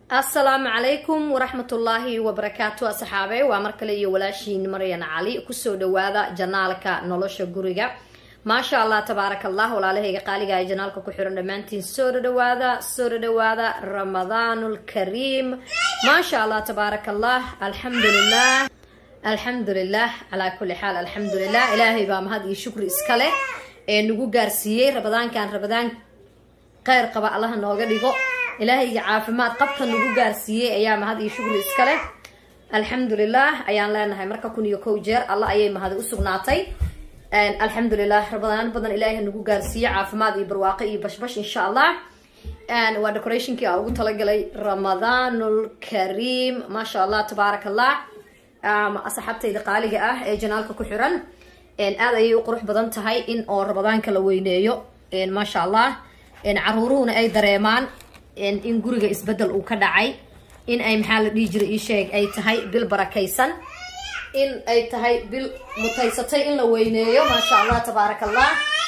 asalaamu calaykum waraxmatullaahi wabarakaatu asxaabe waa mar kale iyo walaashiin maryan cali kusoo dhawaada janaalka nolosha guriga maasha allah tabaaraka allah walaalahayga qaaliga ee janaalka ku xiran dhammaantiin soo dhadhawaada soo dhadhawaada ramadaanulkariim maasha allah tabaaraka allah alxamdulilah alxamdulilah calaa kulli xaal alxamdulilah ilaahay baa mahad iyo shukri iska leh ee nagu gaarsiiyey rabadaankan rabadaan kheyr qaba allaha nooga dhigo ilaahayga caafimaad qabka nagu gaarsiiyey ayaa mahad iyo shukri iska leh alxamdulilah ayaan leenahay marka kun iyo kow jeer alla ayay mahadi u sugnaatay alxamdulilah rabadaan badan ilaahay nagu gaarsiiye caafimaad iyo barwaaqo iyo bashbash insha allah waa decorationkii aan ugu talagalay ramadaanul kariim maasha allah tabaaraka allah asxaabtayda qaaliga ah ee janaalka ku xiran aad ayay u qurux badan tahay in oo ramadaanka la weyneeyo maasha allah caruuruhuna ay dareemaan in guriga isbedel uu ka dhacay in ay maxaa la dhihi jiray ii sheeg ay tahay bil barakaysan in ay tahay bil mutaysatay in la weyneeyo maasha allah tabaaraka allah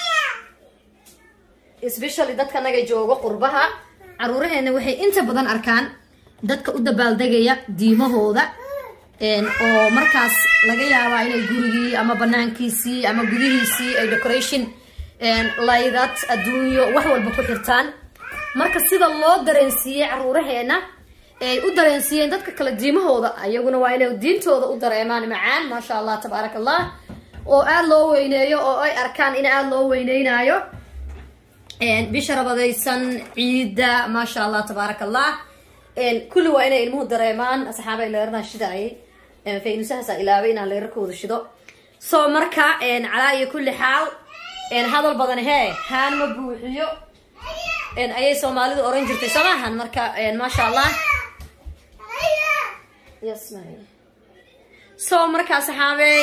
especially dadka naga joogo qurbaha caruuraheena waxay inta badan arkaan dadka u dabaaldegaya diimahooda oo markaas laga yaabaa inay gurigii ama banaankiisii ama gudihiisii ay decoration laydad adduunyo wax walba ku xirtaan marka sida loo dareensiiyey caruuraheena ay u dareensiiyeen dadka kale diimahooda ayaguna waa inay diintooda u dareemaan macaan maasha allah tabaaraka allah oo aada loo weyneeyo oo ay arkaan in aada loo weyneynayo bisha rabadaysan ciidda maasha allah tabaaraka allah kulli waa inay ilmuhu dareemaan asxaabay leeradaha shidaayay faynusahaasa ilaabay inaan leerarkooda shido so marka calaa iyo kulli xaal hadal badan hee haan ma buuxiyo ayay soomaalidu oran jirtay soomaahan marka maasha allah so markaa saxaabey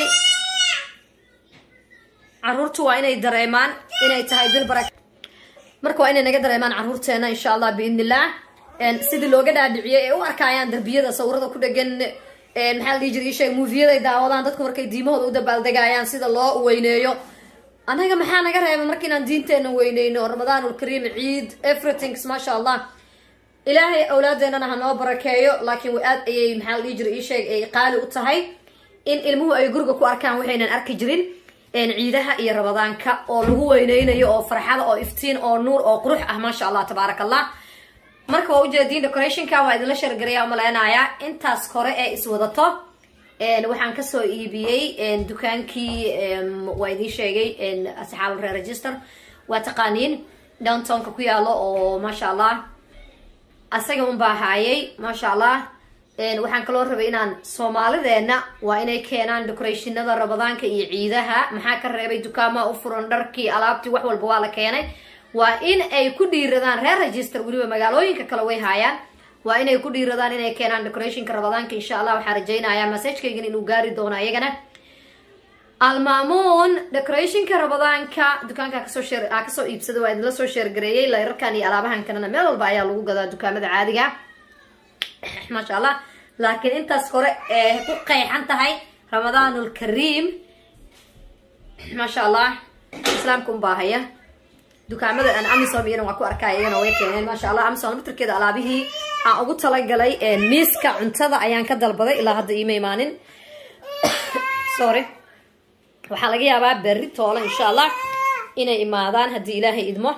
caruurtu waa inay dareemaan inay tahay bil bara marka waa inay naga dareemaan caruurteena insha allah biidn illah sidii looga dhaadhiciyay ee u arkayaan darbiyada sawirada ku dhegan maxaa la dhihi jira isheeg muufiyaday daawadaan dadku markay diimahooda u dabaaldegayaan sida loo weyneeyo anaga maxaa naga reeba marka inaan diinteena weyneyno ramadaanulkariim ciid everythings maasha allah ilaahay awlaadeenana ha noo barakeeyo laakiin aad ayay maxaa la dhihi jira ii sheeg ay qaali u tahay in ilmuhu ay guriga ku arkaan waxaynan arki jirin ciidaha iyo ramadaanka oo lagu weyneynayo oo farxada oo iftiin oo nuur oo qurux ah maasha allah tabaaraka allah marka waa ujeediin decorationka waa idinla shargaraya umaleynayaa intaas kore ee iswadato waxaan kasoo iibiyey dukaankii waa idiin sheegay asxaab reer register waa taqaaniin downtownka ku yaalo oo maasha allah asaga unbaa haayay maasha allah waxaan kaloo rabay inaan soomaalideena waa inay keenaan decorationada ramadaanka iyo ciidaha maxaa ka reebay dukaamaha u furan dharkii alaabtii wax walba waa la keenay waa in ay ku dhiiradaan reer register weliba magaalooyinka kale way haayaan waa inay ku dhiiradaan inay keenaan decorationka ramadaanka insha allah waxaa rajaynayaa masajkaygan inuu gaari doono ayagana almaamuun decorationka ramadaanka dukaanka kasoo shee kasoo iibsada waa idinla soo sheergareeyey layrarkan iyo alaabahan kalena meel walba ayaa lagu gadaa dukaamada caadiga maasha allah laakiin intaas hore ee ku qeexan tahay ramadaanul kariim maasha allah islaamka unbaa haya dukaamada aan amisom iyana waa ku arkaya iyana way keeneen maasha allah amisom mitarkeeda alaabihii aan ugu talagalay miiska cuntada ayaan ka dalbaday ilaa hadda iima imaanin sorry waxaa laga yaabaa berri toole insha allah inay imaadaan haddii ilaahay idmo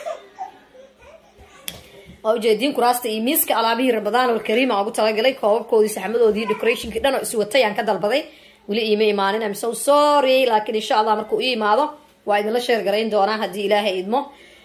waa ujeediin kuraasta iyo miiska alaabihii ramadaanul kariim aan ugu talagalay koobabkoodii saxmadoodii decorationkii dhan oo iswatay aan ka dalbaday weli iima imaanin am so sorry laakiin insha allah markuu ii imaado waa idinla sheergarayn doonaa haddii ilaahay idmo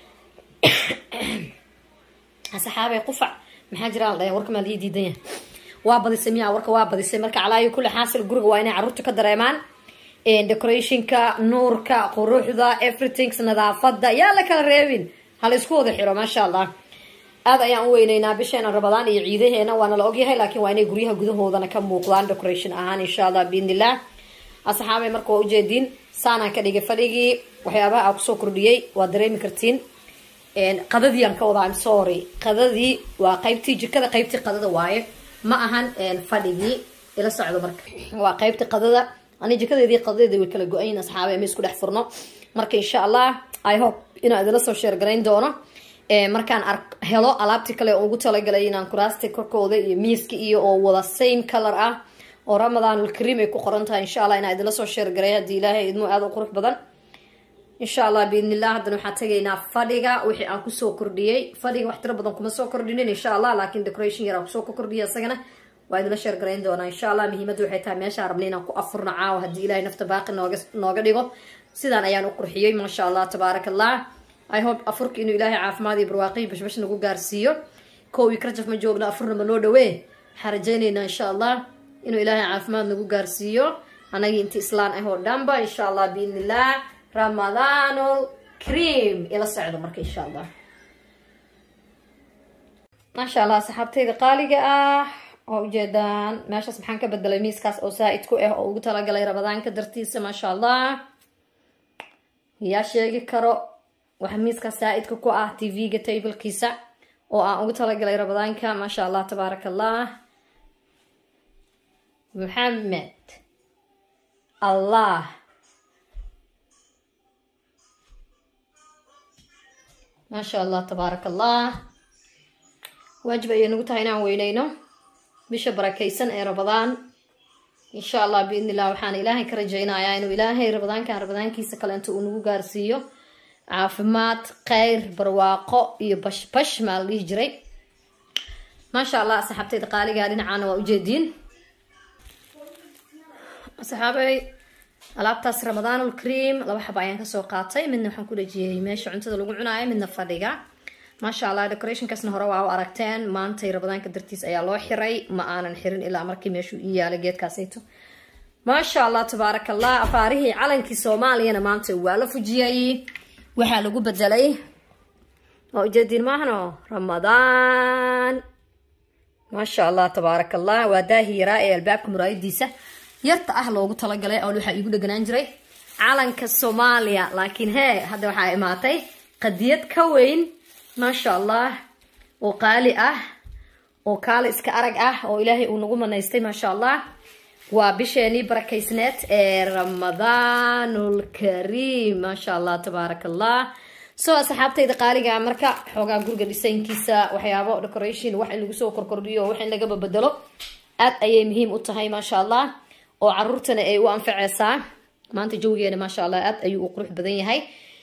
saxaabey qufac maxaa jira la dhaya warka maa lii diidan yahay waa badisay miyaa warka waa badisay marka calaayo kulli xaasil guriga waa inay carruurta ka dareemaan decorationka nuurka quruxda everythings nadaafada yaa la kala reebin hala isku wada xiro maasha allah aad ayaan u weyneynaa bisheena rabadaan iyo ciidaheena waana la ogyahay laakiin waa inay guryaha gudahoodana ka muuqdaan decoration ahaan insha allah biidnillah asxaabey marka waa ujeediin saanaan ka dhigay fadhigii waxyaabaha aan kusoo kordhiyey waa dareemi kartiin qadadii aan ka wadaa im sorry qadadii waa qaybtii jikada qaybtii qadada waaye ma ahan fadhigii ila socdo marka waa qaybtii qadada ani jikadeedii qadadeeda way kala go-ayin asxaabe ma isku dhex furno marka insha allah i hope inaan idinla soo sheergarayn doono markaan ar helo alaabtii kale oo ugu talagalay inaan kuraasti korkooda iyo miiska iyo oo wada same color ah oo ramadaanul kariim ay ku qoran tahay insha allah inaa idinla soo sheergaray haddii ilaahay idmo aada u qurux badan insha allah biidnillah haddana waxaan tagaynaa fadhiga wixii aan kusoo kordhiyey fadhiga wax tiro badan kuma soo kordhinin insha allah laakiin decoration yar aan kusoo ka kordhiyay isagana waa idinla sheergarayn doonaa insha allah muhiimadda waxay tahay meeshaan rabnay inaan ku afurna caawa haddii ilaahay nafta baaqi nooga nooga dhigo sidaan ayaan u qurxiyey maasha allah tabaaraka allah i hope afurka inuu ilaahay caafimaad iyo barwaaqi bashbash nagu gaarsiiyo kowi karjaf ma joogno afurna ma noo dhawee waxaan rajaynaynaa insha allah inuu ilaahay caafimaad nagu gaarsiiyo anagii inti islaan ah oo dhanba insha allah biidnillah ramadaanul cream ila socdo marka insha allah maasha allah saxaabtayda qaaliga ah oo ujeedaan meeshaas maxaan ka bedelay miiskaas oo saa-id ku ah oo ugu talagalay ramadaanka dartiisa maasha allah yaa sheegi karo waxa miiskaas saa-idka ku ah tv-ga tablekiisa oo aan ugu talagalay ramadaanka maasha allah tabaaraka allah maxamed allah maasha allah tabaaraka allah waajib ayay nagu tahay inaan weyneyno bisha barakaysan ee rabadaan insha allah biidni illah waxaan ilaahay ka rajaynayaa inuu ilaahay rabadaankan rabadaankiisa kaleento uu nagu gaarsiiyo caafimaad kheyr barwaaqo iyo bashbash maa la dhihi jiray maasha allah asxaabteyda qaaligaa dhinacaana waa ujeediin asxaabey alaabtaas ramadaanul cream laba xaba ayaan kasoo qaatay midna waxaan ku dhejiyey meesha cuntada lagu cunaayo midna fadhiga maasha allah decorationkaasna hore waa u aragteen maantay ramadaanka dartiis ayaa loo xiray ma aanan xirin ilaa markii meeshuu ii yaalay geedkaasayto maasha allah tabaaraka allah afaarihii calankii soomaaliyana maanta waa la fujiyay waxaa lagu bedelay waa ujeediin maahno ramadaan maasha allah tabaaraka allah waa daahi yaraa ee albaabka muraayadiisa yarta ah loogu talagalay oo waxaa iigu dheganaan jiray calanka soomaaliya laakiin hee hadda waxaa imaatay qadiyad ka weyn maasha allah oo qaali ah oo kaali iska arag ah oo ilaahay uu nagu manaystay maasha allah waa bisheenii barakaysneed ee ramadaanul kariim maasha allah tabaaraka allah soo asxaabtayda qaaliga marka xoogaa guriga dhisaynkiisa waxyaabo decoration wax in lagu soo korkordhiyo wax in lagaba bedelo aad ayay muhiim u tahay maasha allah oo caruurtana ay u anfaceysaa maanta jawgeena maasha allah aad ayuu u qurux badan yahay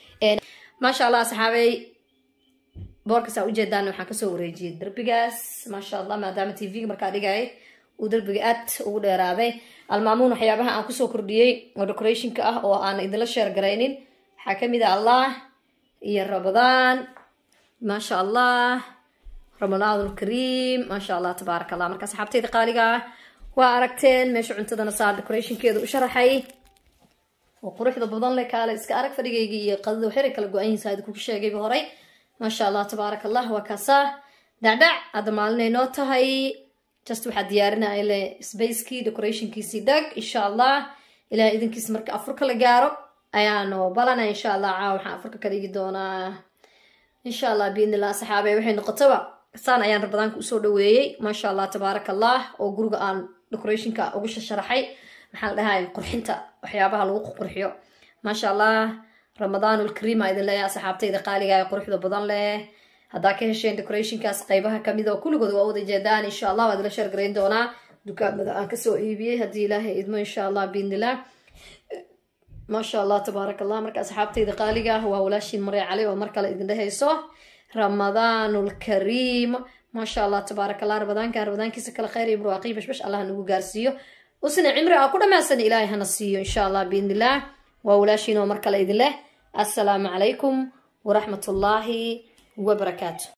maasha allah asxaabey boorkasaa ujeedaan waxaan kasoo wareejiyay derbigaas maasha allah maadaama t v-ga markaa dhigay uu derbiga aad ugu dheeraaday almaamuun waxyaabaha aan kusoo kordhiyey oo decorationka ah oo aan idinla sheer garaynin waxaa kamid ah allah iyo ramadaan maasha allah ramadaanul kariim maasha allah tabaaraka allah marka asxaabteyda qaaliga ah waa aragteen meesha cuntadana saa decorationkeeda u sharaxay oo quruxda badan leh kaale iska arag fadhigayga iyo qadada waxyaray kala go-an yihiin kugu sheegayba horay maasha allah tabaaraka allah waa kaasaa dhacdhac hadda maalinay noo tahay just waxaa diyaarinaya le spacekii decorationkiisii dhag insha allah ilaah idinkiisa marka afurka la gaaro ayaanu balana insha allah caawa waxaan afurka ka dhigi doonaa insha allah biidnillah saxaabe waxay noqotaba saan ayaan rabadaanka usoo dhaweeyey maasha allah tabaaraka allah oo guriga aan decorationka ugu shasharaxay maxaa la dhahay qurxinta waxyaabaha lagu qurxiyo maasha allah ramadaanul kariim aa idin leeyahay asxaabtayda qaaliga ee quruxda badan leh haddaa ka hesheen decorationkaas qaybaha kamid oo kulligood waa wada jeedaan insha allah waad la sheergarayn doonaa dukaamada aan kasoo iibiyey haddii ilaahay idmo insha allah biidnillah maasha allah tabaaraka allah marka asxaabtayda qaaliga ah waa walaashiin maree cali oo mar kale idin dhehayso ramadaanul kariim maasha allah tabaaraka allah ramadaanka ramadaankiisa kale khayr iyo barwaaqi bashbash allah nagu gaarsiiyo usna cimri aa ku dhammaysan ilaahay hana siiyo insha allah biidnillah waa walaashiin oo mar kale idin leh assalaamu calaykum waraxmat ullaahi wabarakaatu